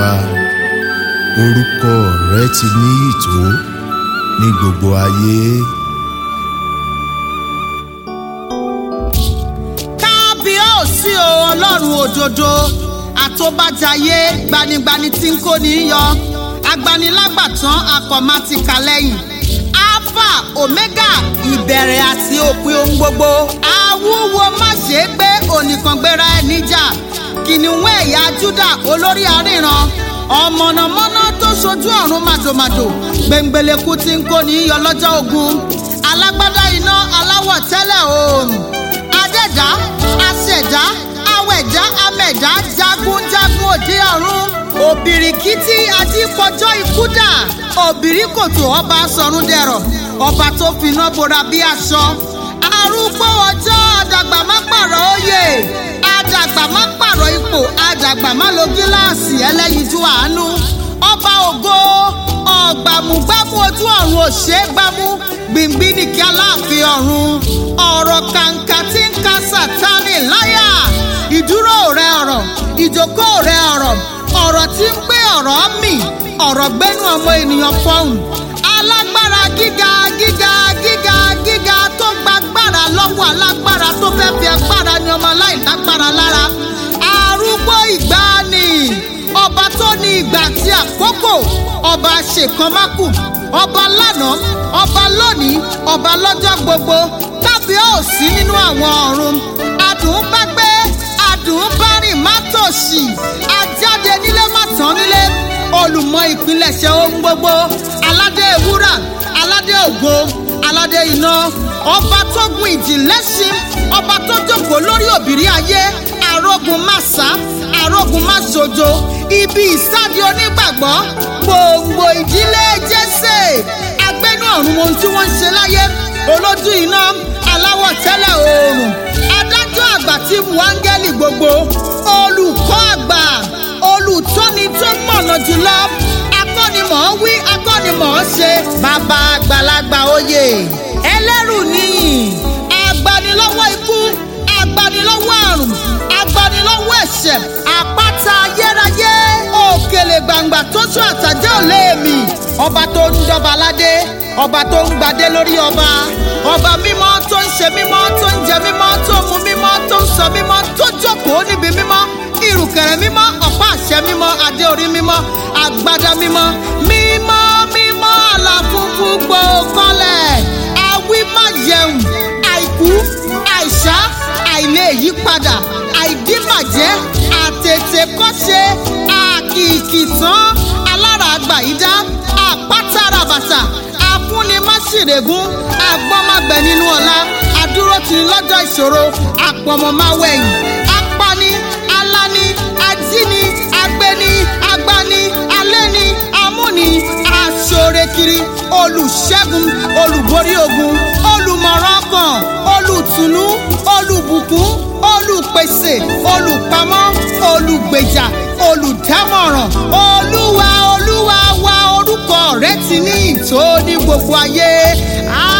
wa orúkọ rẹ ti ní ìtò ní gbogbo ayé. kábíyèsí o ọlọ́run òdodo àtòbàjáyé gbanigbani tí ń kó ní yọ agbanilágbàtàn akọ̀mátìkà lẹ́yìn alpha omega ìbẹ̀rẹ̀ àti òpin ohun gbogbo awúwo má ṣe é gbé onìkàngbéra ẹ̀ níjà kìnìún ẹ̀yà júdà olórí àríran ọ̀mọ̀nàmọ́ná tó ṣojú ọ̀run màdòmàdò gbẹ̀ngbẹ̀lẹ̀kú tí ń kó ní yọ lọ́jọ́ ogun alágbádá iná aláwọ̀ tẹ́lẹ̀ oòrùn adẹ́dá aṣẹ̀dá awẹ̀dá amẹ̀dá jagunjagun òde ọ̀run òbìrìkìtì adípọ̀jọ́ ikúdà òbìrìkòtò ọba sọ̀rúndẹ̀rọ̀ ọba tó finá bora bí aṣọ arúgbó ọjọ́ àdàgbà má pààrọ̀ òye àdàgbà má pààrọ̀ ipò àdàgbà má lo gíláàsì ẹlẹ́yinjú àánú ọba ògo ọ̀gbàmùgbàmù ojú ọ̀run òṣè gbámú gbìngbìn nìkí aláàfin ọ̀run ọ̀rọ̀ kàǹkà tí ń ka sátánì láyà ìdúró rẹ ọ̀rọ̀ ìjókòó rẹ ọ̀rọ̀ ọ̀rọ̀ tí ń gbé ọ̀rọ̀ mì ọ̀rọ̀ gbẹ́nu ọmọ ènìyàn fọhùn alágbára gíga gíga gíga gíga tó gbàgbára lọ́wọ́ alágbára tó fẹ́ fi agbára ní ọmọ aláìlágbára lára arúgbó ìgbàanì ọba tó ní ìgbà àti àkókò ọba ṣèkánmákù ọba lánàá ọba lónìí ọba lọ́jọ́ gbogbo tàbí ò sí nínú àwọn ọ̀run adùn bá gbé adùn bá rìn má tòṣì ajáde nílé má tán nílé olùmọ ìpilẹ̀ṣẹ̀ ohun gbogbo aládé ewúrà aládé ògo aládé iná ọba tó gun ìjì lẹ́ṣin ọba tó jókòó lórí òbírí ayé arógun máṣá arógun máṣojo ibi ìsádi onígbàgbọ́ gbòǹgbò ìdílé jésè agbẹnú ọ̀run ohun tí wọ́n ń ṣe láyé olójú iná aláwọ̀ tẹ́lẹ̀ oòrùn adájọ́ àgbà tí mu áńgẹ́lì gbogbo olùkọ́ àgbà olùtọ́ni tó mọ̀nà jùlọ akọ́nimọ̀ wí akọ́nimọ̀ ṣe bàbá àgbàlagbà oyè ẹlẹ́rù níyìn agbanilọ́wọ́ ikú agbanilọ́wọ́ àrùn agbanilọ́wọ́ ẹ̀ṣẹ̀ àpáta ayérayé òkèlè gbàǹgbà tó tún àtàjẹ́ òlé mi ọba tó ń dọba aládé ọba tó ń gbadé lórí ọba ọba mímọ́ tó ń ṣe mímọ́ tó ń jẹ mímọ́ tó ń mu mímọ́ tó ń sọ mímọ́ tó jókòó níbi mímọ́ ìrùkẹ̀rẹ̀ mímọ́ ọ̀pá àṣẹ mímọ́ adé orí mímọ́ agbádá mímọ́ mímọ́ mímọ́ àlàfúnfún gbòókọ́lẹ̀ awí má yẹun àìkú àìsá àìlè yípadà àìdíbàjẹ́ àtètè kọ́ṣe àkìkìtàn alára àgbàyídá àpátára bàtà afúnimáṣìrègún agbọ́mágbẹ nínú ọ̀la adúró ti lọ́jọ́ ìṣòro àpọ̀mọ̀máwẹ̀yìn apani alani ajíni agbeni agbani alẹ́ni amúni aṣorekiri olùṣẹ́gun olùborí ogun olùmọ̀ràn kan olùtùnú olùbùkún olùpèsè olùpamọ́ olùgbèjà olùdámọ̀ràn olúwa olúwa wa orúkọ rẹ ti ní ìtò ní gbogbo ayé